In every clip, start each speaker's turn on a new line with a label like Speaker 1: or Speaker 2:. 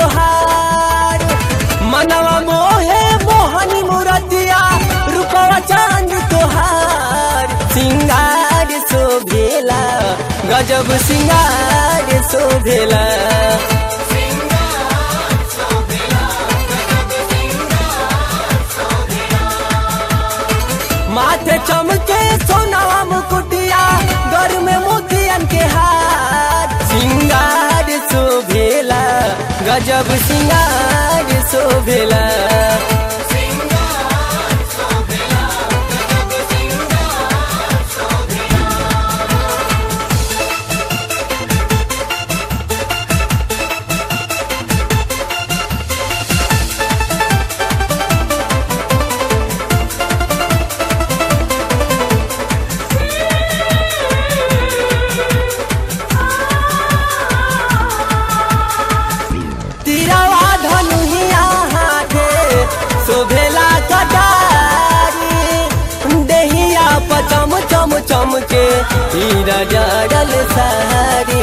Speaker 1: तोहार मनवा मोहे मोहनी मूरतिया रूपवा चांद तोहार सिंगार शोभेला गजब सिंगार शोभेला माथे चमके सोनावा मुकुटिया घर में मोतियन के हार सिंगार शोभेला गजब सिंगार शोभेला तिरवा धनुहिया हाथे शोभेला कटारी देहिया पचम चम चम के हीरा जड़ल सारी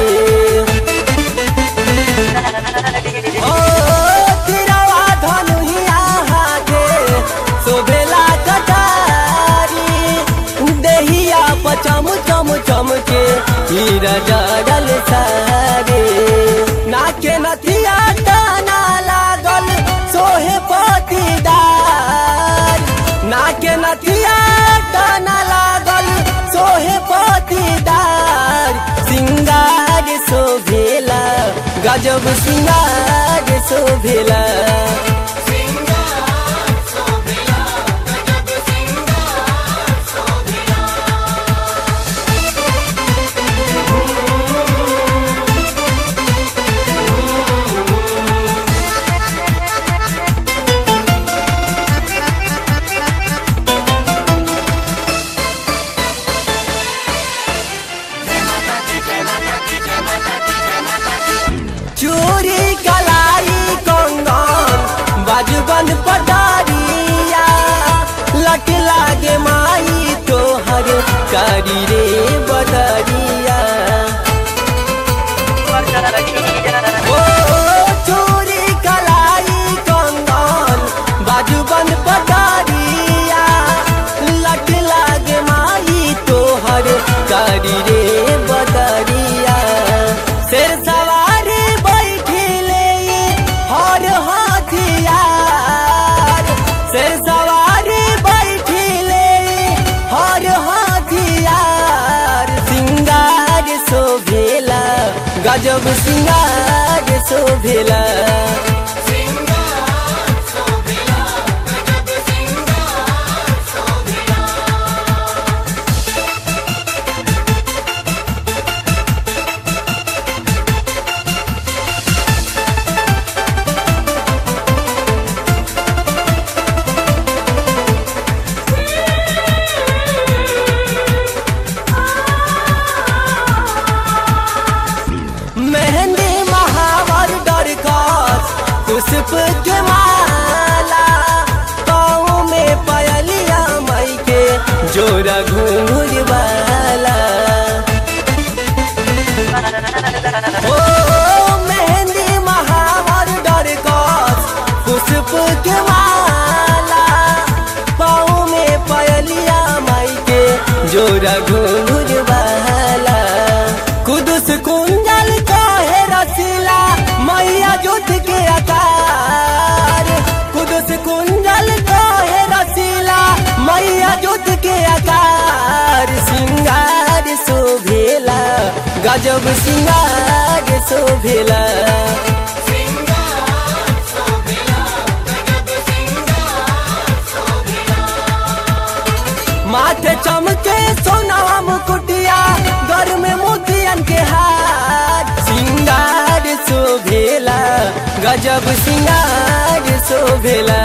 Speaker 1: ओ तिरवा धनुहिया हाथे शोभेला कटारी देहिया पचम चम चम के हीरा जड़ल सारी नाके नथिया टाना लागल सोहे पतिदार नाके नथिया टाना लागल सोहे पतिदार सिंगार शोभेला गजब सिंगार शोभेला चोरी कलाई कंगन बाजूबन पटारिया लट लागे माई तोहर कारी रे बदरिया ओ चोरी कलाई कंगन बाजूबन पटारिया लट लागे माई तोहर कारी रे बदरिया शेर सवारी बैठिले हर हथियार शेर सवारी बैठिले हर हथियार सिंगार शोभेला गजब सिंगार शोभेला मेहंदी महावर डर कर पुष्प के माला पाँव में पयलिया मई के जोरा घूंघुर वाला ओ मेहंदी महावर डर कर पुष्प के माला पाँव में पयलिया मई के जोरा घूंघुर वाला कुदुस कुंजल काहे रसीला मैया जुट के आकार कुदुस कुंजल काहे रसीला मैया जुट के आकार सिंगार शोभेला गजब सिंगार शोभेला माथे चमके सोनावा मुकुटिया घर में मोतियन के हार सिंगार शोभेला गजब सिंगार शोभेला